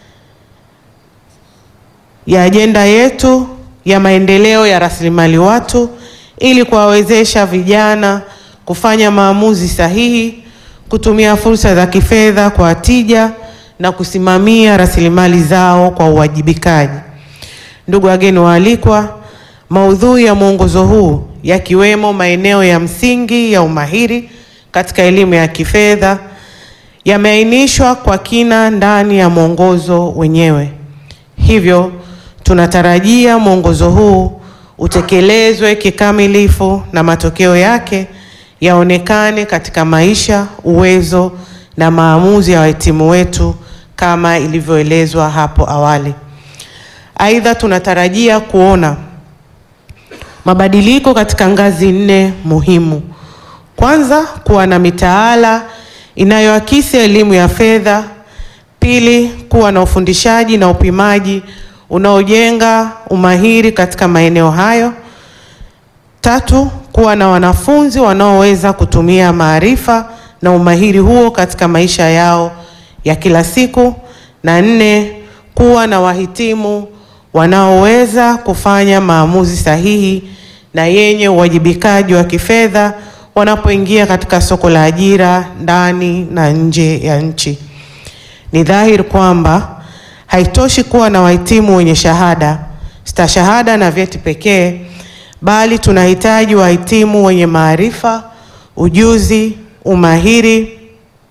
ya ajenda yetu ya maendeleo ya rasilimali watu ili kuwawezesha vijana kufanya maamuzi sahihi, kutumia fursa za kifedha kwa tija na kusimamia rasilimali zao kwa uwajibikaji. Ndugu wageni waalikwa, maudhui ya mwongozo huu yakiwemo maeneo ya msingi ya umahiri katika elimu ya kifedha yameainishwa kwa kina ndani ya mwongozo wenyewe. Hivyo tunatarajia mwongozo huu utekelezwe kikamilifu na matokeo yake yaonekane katika maisha, uwezo na maamuzi ya wahitimu wetu kama ilivyoelezwa hapo awali. Aidha, tunatarajia kuona mabadiliko katika ngazi nne muhimu. Kwanza, kuwa na mitaala inayoakisi elimu ya fedha. Pili, kuwa na ufundishaji na upimaji unaojenga umahiri katika maeneo hayo. Tatu, kuwa na wanafunzi wanaoweza kutumia maarifa na umahiri huo katika maisha yao ya kila siku. Na nne, kuwa na wahitimu wanaoweza kufanya maamuzi sahihi na yenye uwajibikaji wa kifedha wanapoingia katika soko la ajira ndani na nje ya nchi. Ni dhahiri kwamba haitoshi kuwa na wahitimu wenye shahada, stashahada na vyeti pekee, bali tunahitaji wahitimu wenye maarifa, ujuzi, umahiri,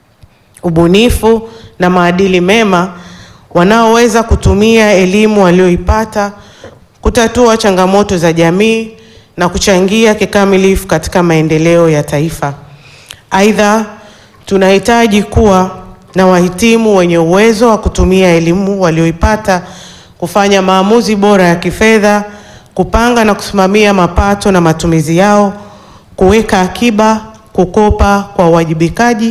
ubunifu na maadili mema wanaoweza kutumia elimu walioipata kutatua changamoto za jamii na kuchangia kikamilifu katika maendeleo ya taifa. Aidha, tunahitaji kuwa na wahitimu wenye uwezo wa kutumia elimu walioipata kufanya maamuzi bora ya kifedha, kupanga na kusimamia mapato na matumizi yao, kuweka akiba, kukopa kwa uwajibikaji,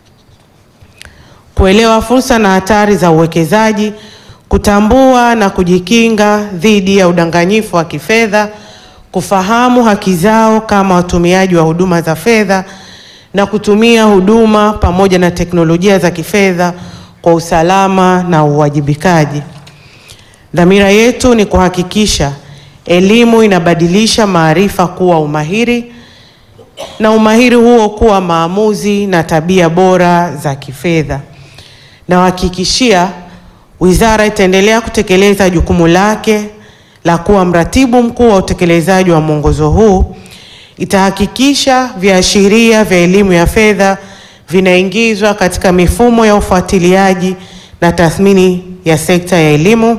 kuelewa fursa na hatari za uwekezaji, kutambua na kujikinga dhidi ya udanganyifu wa kifedha, kufahamu haki zao kama watumiaji wa huduma za fedha na kutumia huduma pamoja na teknolojia za kifedha kwa usalama na uwajibikaji. Dhamira yetu ni kuhakikisha elimu inabadilisha maarifa kuwa umahiri na umahiri huo kuwa maamuzi na tabia bora za kifedha. Nawahakikishia wizara itaendelea kutekeleza jukumu lake la kuwa mratibu mkuu wa utekelezaji wa mwongozo huu. Itahakikisha viashiria vya elimu ya fedha vinaingizwa katika mifumo ya ufuatiliaji na tathmini ya sekta ya elimu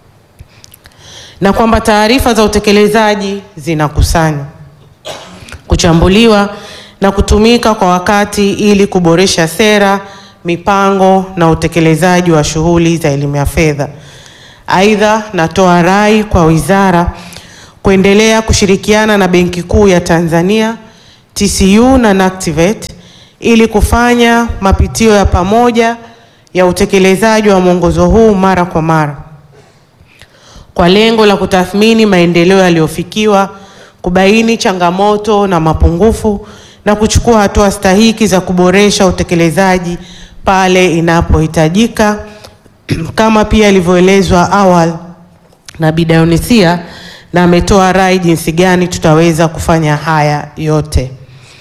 na kwamba taarifa za utekelezaji zinakusanywa, kuchambuliwa na kutumika kwa wakati ili kuboresha sera, mipango na utekelezaji wa shughuli za elimu ya fedha. Aidha, natoa rai kwa wizara kuendelea kushirikiana na Benki Kuu ya Tanzania, TCU na NACTIVATE ili kufanya mapitio ya pamoja ya utekelezaji wa mwongozo huu mara kwa mara kwa lengo la kutathmini maendeleo yaliyofikiwa, kubaini changamoto na mapungufu na kuchukua hatua stahiki za kuboresha utekelezaji pale inapohitajika kama pia ilivyoelezwa awali na Bi Dionysia na ametoa rai jinsi gani tutaweza kufanya haya yote.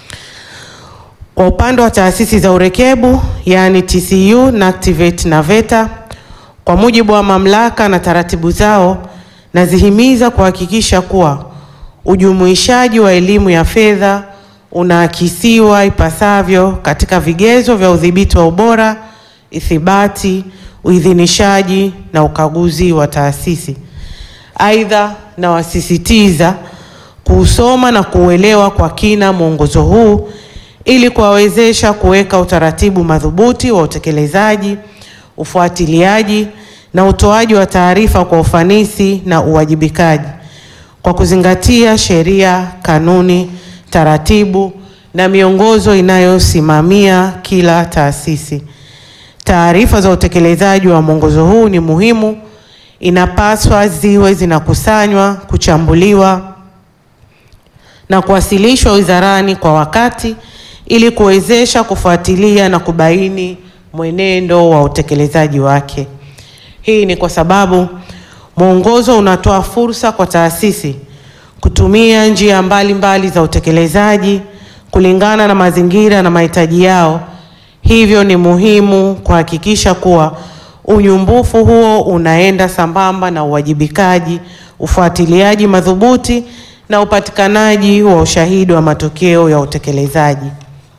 Kwa upande wa taasisi za urekebu yaani TCU, NACTIVATE na VETA, kwa mujibu wa mamlaka na taratibu zao, nazihimiza kuhakikisha kuwa ujumuishaji wa elimu ya fedha unaakisiwa ipasavyo katika vigezo vya udhibiti wa ubora, ithibati, uidhinishaji na ukaguzi wa taasisi. Aidha, nawasisitiza kuusoma na kuuelewa kwa kina mwongozo huu ili kuwawezesha kuweka utaratibu madhubuti wa utekelezaji, ufuatiliaji na utoaji wa taarifa kwa ufanisi na uwajibikaji kwa kuzingatia sheria, kanuni, taratibu na miongozo inayosimamia kila taasisi. Taarifa za utekelezaji wa mwongozo huu ni muhimu, inapaswa ziwe zinakusanywa, kuchambuliwa na kuwasilishwa wizarani kwa wakati ili kuwezesha kufuatilia na kubaini mwenendo wa utekelezaji wake. Hii ni kwa sababu mwongozo unatoa fursa kwa taasisi kutumia njia mbalimbali mbali za utekelezaji kulingana na mazingira na mahitaji yao. Hivyo ni muhimu kuhakikisha kuwa unyumbufu huo unaenda sambamba na uwajibikaji, ufuatiliaji madhubuti na upatikanaji wa ushahidi wa matokeo ya utekelezaji.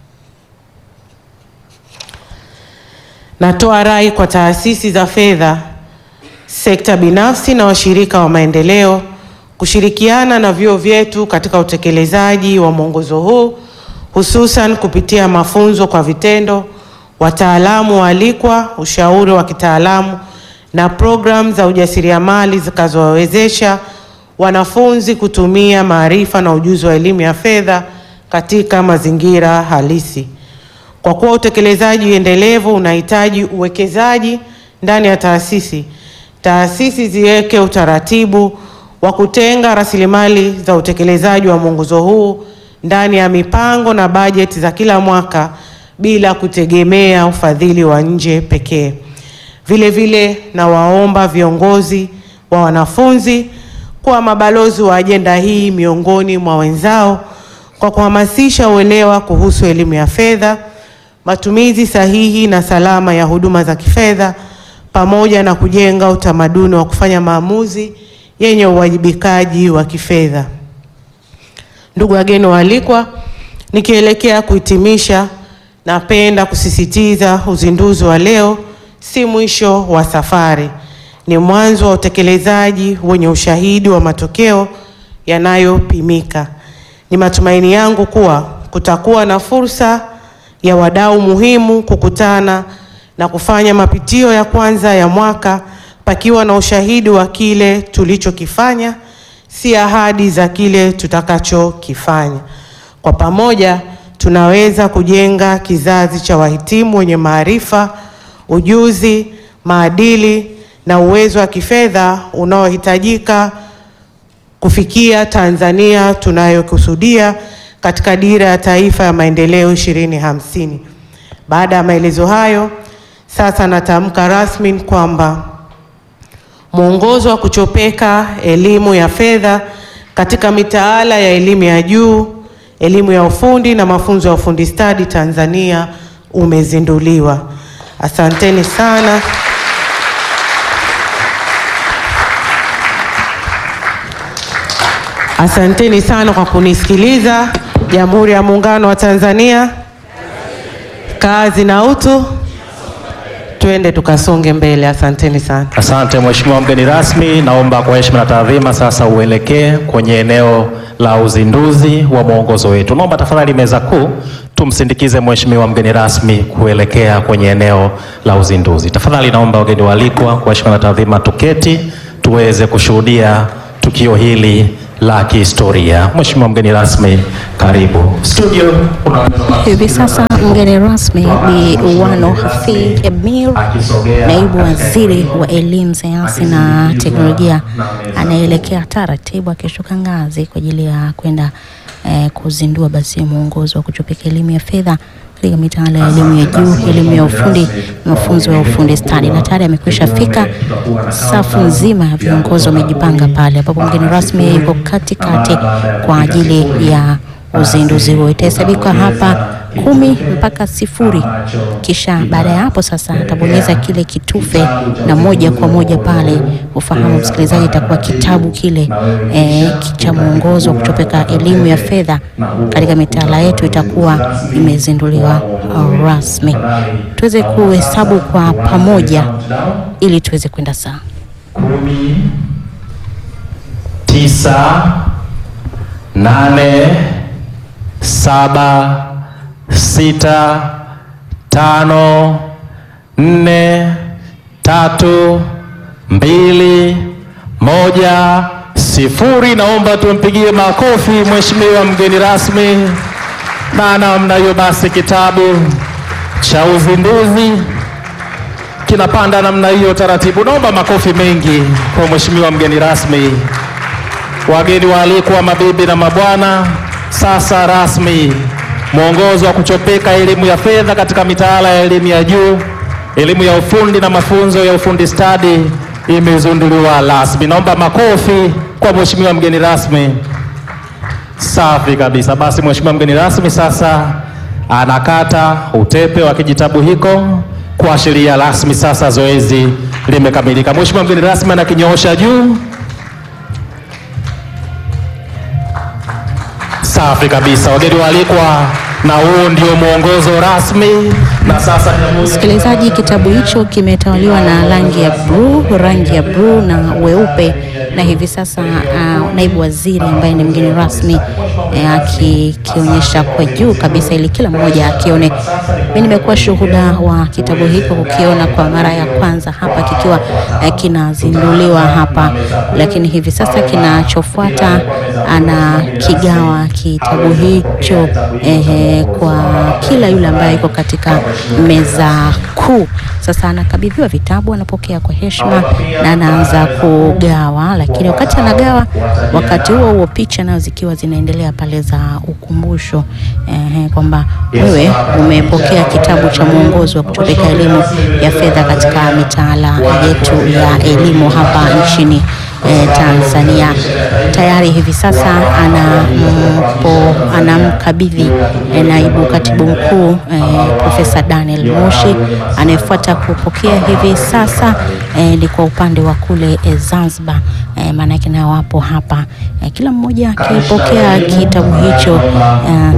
Natoa rai kwa taasisi za fedha, sekta binafsi na washirika wa maendeleo kushirikiana na vyuo vyetu katika utekelezaji wa mwongozo huu hususan kupitia mafunzo kwa vitendo, wataalamu waalikwa, ushauri wa kitaalamu na programu za ujasiriamali zitakazowawezesha wanafunzi kutumia maarifa na ujuzi wa elimu ya fedha katika mazingira halisi. Kwa kuwa utekelezaji endelevu unahitaji uwekezaji ndani ya taasisi, taasisi ziweke utaratibu wa kutenga rasilimali za utekelezaji wa mwongozo huu ndani ya mipango na bajeti za kila mwaka bila kutegemea ufadhili wa nje pekee. Vile vile nawaomba viongozi wa wanafunzi kuwa mabalozi wa ajenda hii miongoni mwa wenzao kwa kuhamasisha uelewa kuhusu elimu ya fedha, matumizi sahihi na salama ya huduma za kifedha pamoja na kujenga utamaduni wa kufanya maamuzi yenye uwajibikaji wa kifedha. Ndugu wageni waalikwa, nikielekea kuhitimisha, napenda kusisitiza uzinduzi wa leo si mwisho wa safari, ni mwanzo wa utekelezaji wenye ushahidi wa matokeo yanayopimika. Ni matumaini yangu kuwa kutakuwa na fursa ya wadau muhimu kukutana na kufanya mapitio ya kwanza ya mwaka pakiwa na ushahidi wa kile tulichokifanya, si ahadi za kile tutakachokifanya. Kwa pamoja tunaweza kujenga kizazi cha wahitimu wenye maarifa, ujuzi, maadili na uwezo wa kifedha unaohitajika kufikia Tanzania tunayokusudia katika Dira ya Taifa ya Maendeleo 2050. Baada ya maelezo hayo, sasa natamka rasmi kwamba mwongozo wa kuchopeka elimu ya fedha katika mitaala ya elimu ya juu, elimu ya ufundi na mafunzo ya ufundi stadi Tanzania umezinduliwa. Asanteni sana. Asanteni sana kwa kunisikiliza. Jamhuri ya Muungano wa Tanzania, kazi na utu, twende tukasonge mbele. Asanteni sana. Asante Mheshimiwa mgeni rasmi, naomba kwa heshima na taadhima sasa uelekee kwenye eneo la uzinduzi wa mwongozo wetu. Naomba tafadhali meza kuu tumsindikize mheshimiwa mgeni rasmi kuelekea kwenye eneo la uzinduzi. Tafadhali naomba wageni waalikwa kwa heshima na taadhima tuketi tuweze kushuhudia tukio hili la kihistoria. Mheshimiwa mgeni rasmi, karibu studio. Unaweza Hivi sasa mgeni rasmi Bi Wano Hafidh Emir, naibu waziri wa elimu, sayansi na teknolojia, anaelekea taratibu akishuka ngazi kwa ajili ya kwenda eh, kuzindua basi mwongozo wa kuchopeka elimu ya fedha katika mitaala ya elimu ya juu, elimu ya ufundi, mafunzo ya ufundi stadi, na tayari amekwisha fika. Safu nzima ya viongozi wamejipanga pale, ambapo mgeni rasmi yuko katikati kwa ajili ya uzinduzi huo. Itahesabika hapa kumi mpaka sifuri, kisha baada ya hapo sasa atabonyeza kile kitufe na moja kwa moja pale, ufahamu msikilizaji, itakuwa kitabu kile eh, cha mwongozo wa kuchopeka elimu ya fedha katika mitaala yetu itakuwa imezinduliwa uh, rasmi. Tuweze kuhesabu kwa pamoja ili tuweze kwenda sawa. kumi, tisa, nane, saba, sita, tano, nne, tatu, mbili, moja, sifuri. Naomba tumpigie makofi mheshimiwa mgeni rasmi, na namna hiyo basi kitabu cha uzinduzi kinapanda namna hiyo taratibu. Naomba makofi mengi kwa mheshimiwa mgeni rasmi. Wageni waalikwa, mabibi na mabwana, sasa rasmi mwongozo wa kuchopeka elimu ya fedha katika mitaala ya elimu ya juu, elimu ya ufundi na mafunzo ya ufundi stadi imezinduliwa rasmi. Naomba makofi kwa mheshimiwa mgeni rasmi. Safi kabisa. Basi mheshimiwa mgeni rasmi sasa anakata utepe wa kijitabu hiko kuashiria rasmi sasa zoezi limekamilika. Mheshimiwa mgeni rasmi anakinyoosha juu. Safi kabisa, wageni waalikwa, na huu ndio mwongozo rasmi. Na sasa Jamhuri ya Msikilizaji, kitabu hicho kimetawaliwa na rangi ya bluu, rangi ya bluu na weupe, na hivi sasa uh, naibu waziri ambaye ni mgeni rasmi eh, akikionyesha kwa juu kabisa ili kila mmoja akione. Mimi nimekuwa shuhuda wa kitabu hiko kukiona kwa mara ya kwanza hapa kikiwa eh, kinazinduliwa hapa, lakini hivi sasa kinachofuata ana kigawa kitabu hicho eh, kwa kila yule ambaye yuko katika meza kuu. Sasa anakabidhiwa vitabu, anapokea kwa heshima na anaanza kugawa, lakini wakati anagawa, wakati huo huo picha nazo zikiwa zinaendelea pale za ukumbusho eh, kwamba wewe umepokea kitabu cha mwongozo wa kuchopeka elimu ya fedha katika mitaala yetu ya elimu hapa nchini eh, Tanzania. Tayari hivi sasa anampo anamkabidhi eh, naibu katibu mkuu eh, Profesa Daniel Moshi. Anayefuata kupokea hivi sasa eh, ni kwa upande wa kule eh, Zanzibar eh, maanake nao wapo hapa eh, kila mmoja akipokea kitabu hicho eh,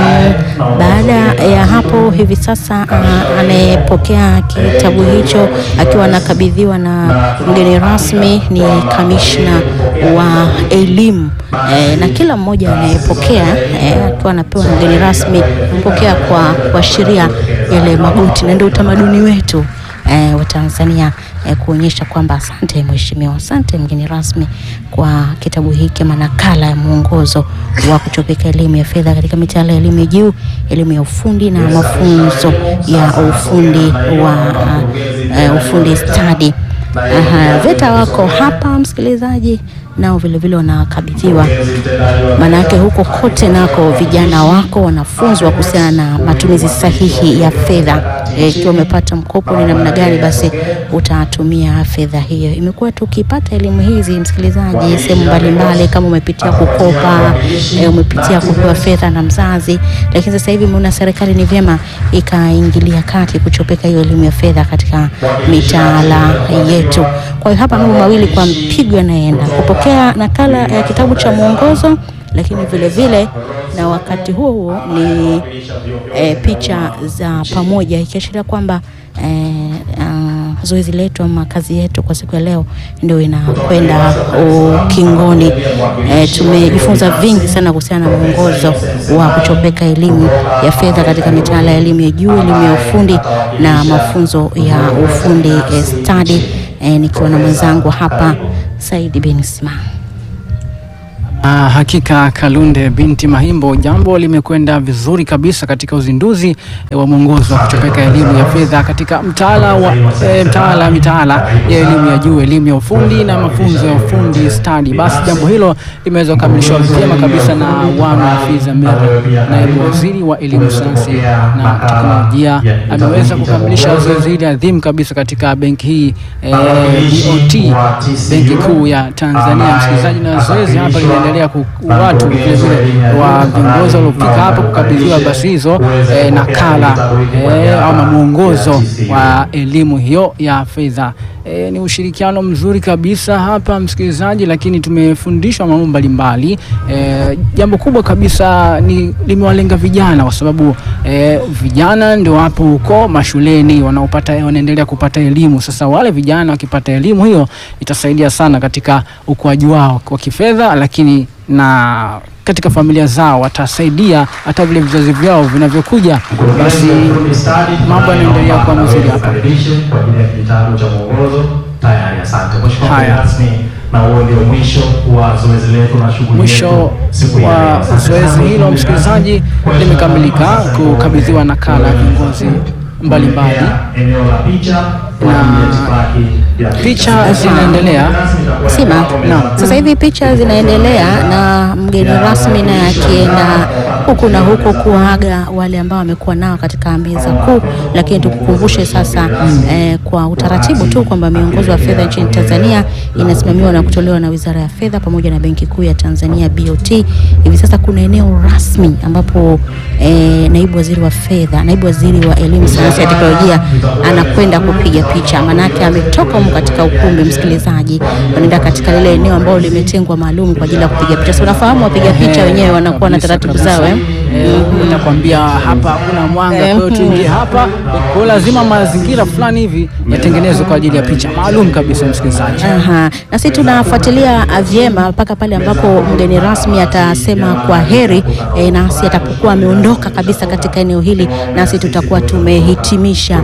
baada ya hapo hivi sasa ah, anayepokea kitabu hicho akiwa anakabidhiwa na mgeni rasmi ni kamishna wa elimu eh, na kila mmoja anayepokea eh, akiwa anapewa na mgeni rasmi pokea kwa kuashiria yale magoti, na ndio utamaduni wetu eh, wa Tanzania eh, kuonyesha kwamba asante mheshimiwa, asante mgeni rasmi kwa kitabu hiki ama nakala ya mwongozo wa kuchopeka elimu ya fedha katika mitaala ya elimu ya juu, elimu ya ufundi na mafunzo ya ufundi wa uh, ufundi stadi. Aha, VETA wako hapa msikilizaji, nao vilevile wanakabidhiwa, maanake huko kote nako vijana wako wanafunzwa kuhusiana na matumizi sahihi ya fedha. Eh, Ikiwa umepata mkopo ni namna gani basi utatumia fedha hiyo. Imekuwa tukipata elimu hizi msikilizaji, sehemu mbalimbali, kama umepitia kukopa eh, umepitia kupewa fedha na mzazi, lakini sasa hivi umeona serikali ni vyema ikaingilia kati kuchopeka hiyo elimu ya fedha katika mitaala yetu. Kwa hiyo hapa mambo mawili kwa mpigo yanaenda kupokea nakala ya kitabu cha mwongozo, lakini vile vile na wakati huo huo ni e, picha za pamoja ikiashiria kwamba e, uh, zoezi letu ama kazi yetu kwa siku ya leo ndio inakwenda ukingoni. E, tumejifunza vingi sana kuhusiana na mwongozo wa kuchopeka elimu ya fedha katika mitaala ya elimu ya juu, elimu ya ufundi na mafunzo ya ufundi e, stadi e, nikiwa na mwenzangu hapa Saidi bin Sima. Ah, hakika Kalunde binti Mahimbo, jambo limekwenda vizuri kabisa katika uzinduzi eh, wa mwongozo wa kuchopeka elimu ya fedha katika mtaala wa eh, mtaala mitaala ya elimu ya juu, elimu ya ufundi na mafunzo ya ufundi stadi. Basi jambo hilo limeweza kukamilishwa vyema kabisa na Wanu Hafiz Amir, naibu waziri wa elimu, sayansi na teknolojia, ameweza kukamilisha zoezi hili adhimu kabisa katika benki hii eh, BOT, benki kuu ya Tanzania. Msikilizaji, na zoezi hapa linaendelea ku- watu vile vile wa viongozi waliofika hapa kukabidhiwa basi hizo eh, nakala eh, ama mwongozo wa elimu hiyo ya fedha. E, ni ushirikiano mzuri kabisa hapa msikilizaji, lakini tumefundishwa mambo mbalimbali. E, jambo kubwa kabisa ni limewalenga vijana kwa sababu e, vijana ndio wapo huko mashuleni wanaopata wanaendelea kupata elimu. Sasa wale vijana wakipata elimu hiyo itasaidia sana katika ukuaji wao wa kifedha, lakini na katika familia zao watasaidia hata vile vizazi vyao vinavyokuja, basi mambo yanaendelea kuwa mazuri hapa. kwa ajili ya kitabu cha mwongozo tayari. Asante Mheshimiwa Haya. mgeni rasmi, na huo ndio mwisho wa zoezi letu na shughuli Mwisho yetu siku ya leo. wa Asante zoezi sana. hilo msikilizaji, limekamilika kukabidhiwa nakala ya viongozi mbalimbali. eneo la picha kwa ajili ya itifaki ya Picha zinaendelea. Sima, Naam. sasa hivi picha zinaendelea na mgeni rasmi naye akienda huku na huku kuaga wale ambao wamekuwa nao katika meza kuu, lakini tukukumbushe sasa eh, kwa utaratibu tu kwamba miongozo ya fedha nchini Tanzania inasimamiwa na kutolewa na Wizara ya Fedha pamoja na Benki Kuu ya Tanzania BOT. Hivi sasa kuna eneo rasmi ambapo eh, naibu waziri wa fedha, naibu waziri wa elimu, sayansi na teknolojia anakwenda kupiga picha, manake ametoka humu katika ukumbi, msikilizaji, wanaenda katika lile eneo ambalo limetengwa maalum kwa ajili ya kupiga picha. Si unafahamu wapiga picha wenyewe wanakuwa na Kabisa, taratibu kabisa. zao eh? Eh, Nakwambia hapa hakuna mwanga, kwa hiyo tuingie hapa, kwa hiyo lazima mazingira fulani hivi yatengenezwe kwa ajili ya picha maalum kabisa, msikilizaji. Aha. Na sisi tunafuatilia ah, vyema mpaka pale ambapo mgeni rasmi atasema kwa heri e, nasi atapokuwa ameondoka kabisa katika eneo hili, nasi tutakuwa tumehitimisha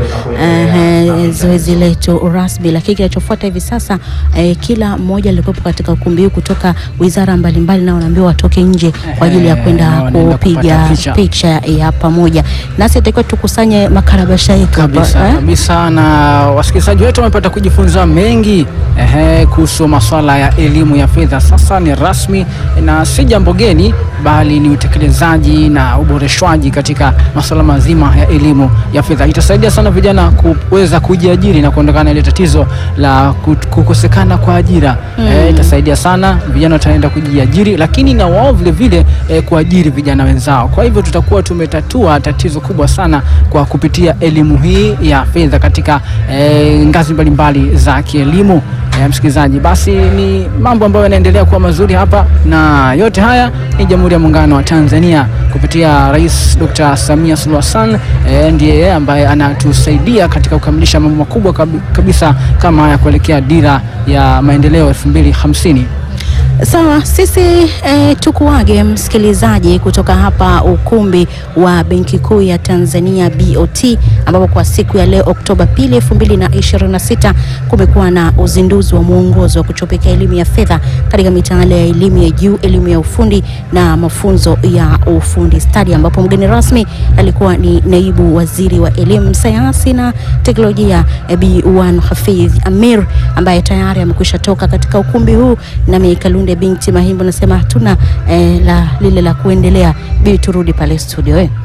eh, zoezi letu rasmi. Lakini kinachofuata hivi sasa eh, kila mmoja alikuwepo katika ukumbi huu kutoka wizara mbalimbali, nao wanaambiwa watoke nje kwa ajili ya Eh, kwenda wanaenda kupiga kupata picha. picha ya pamoja, nasi itakiwa tukusanye makarabasha yetu hapa, kabisa eh? kabisa, na wasikilizaji wetu wamepata kujifunza mengi ehe, kuhusu masuala ya elimu ya fedha. Sasa ni rasmi na si jambo geni, bali ni utekelezaji na uboreshwaji katika masuala mazima ya elimu ya fedha. Itasaidia sana vijana kuweza kujiajiri na kuondokana na ile tatizo la kut- kukosekana kwa ajira eh, itasaidia sana vijana wataenda kujiajiri, lakini na wao vile vile eh, kuajiri vijana wenzao. Kwa hivyo tutakuwa tumetatua tatizo kubwa sana kwa kupitia elimu hii ya fedha katika eh, ngazi mbalimbali za kielimu. Eh, msikilizaji, basi ni mambo ambayo yanaendelea kuwa mazuri hapa, na yote haya ni Jamhuri ya Muungano wa Tanzania kupitia Rais Dr. Samia Suluhu Hassan eh, ndiye yeye ambaye anatusaidia katika kukamilisha mambo makubwa kabi- kabisa kama haya kuelekea dira ya maendeleo 2050. Sawa, sisi eh, tukuage msikilizaji kutoka hapa ukumbi wa Benki Kuu ya Tanzania BOT, ambapo kwa siku ya leo Oktoba pili 2026 kumekuwa na uzinduzi wa mwongozo wa kuchopeka elimu ya fedha katika mitaala ya elimu ya juu, elimu ya ufundi na mafunzo ya ufundi stadi, ambapo mgeni rasmi alikuwa ni naibu waziri wa elimu, sayansi na teknolojia eh, Bi Wan Hafidh Amir ambaye tayari amekwisha toka katika ukumbi huu, nami Kalunde binti Mahimbo nasema hatuna eh, la lile la kuendelea, bibi turudi pale studio eh.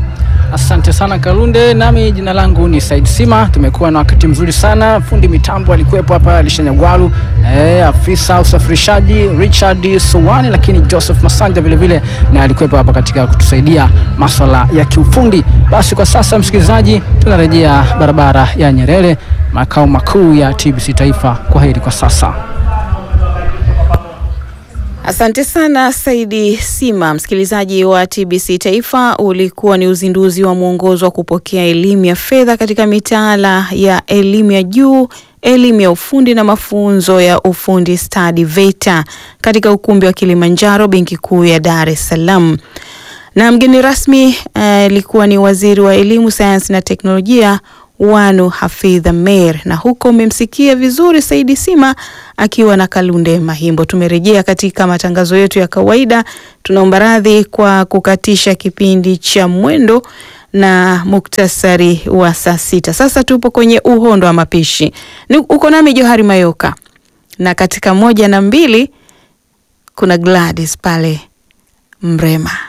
Asante sana Kalunde, nami jina langu ni Said Sima. Tumekuwa na wakati mzuri sana. Fundi mitambo alikuwepo hapa Lisha Nyagwalu, eh, afisa usafirishaji Richard Sowani, lakini Joseph Masanja vile vile na alikuwepo hapa katika kutusaidia maswala ya kiufundi. Basi kwa sasa, msikilizaji, tunarejea barabara ya Nyerere, makao makuu ya TBC Taifa. Kwa heri kwa sasa. Asante sana Saidi Sima. Msikilizaji wa TBC Taifa, ulikuwa ni uzinduzi wa mwongozo wa kupokea elimu ya fedha katika mitaala ya elimu ya juu, elimu ya ufundi na mafunzo ya ufundi stadi VETA katika ukumbi wa Kilimanjaro, Benki Kuu ya Dar es Salaam. Na mgeni rasmi alikuwa uh, ni waziri wa elimu, sayansi na teknolojia Wanu Hafidh Ameir, na huko umemsikia vizuri Saidi Sima akiwa na Kalunde Mahimbo. Tumerejea katika matangazo yetu ya kawaida. Tunaomba radhi kwa kukatisha kipindi cha mwendo na muktasari wa saa sita. Sasa tupo kwenye uhondo wa mapishi. Ni uko nami Johari Mayoka, na katika moja na mbili kuna Gladys pale Mrema.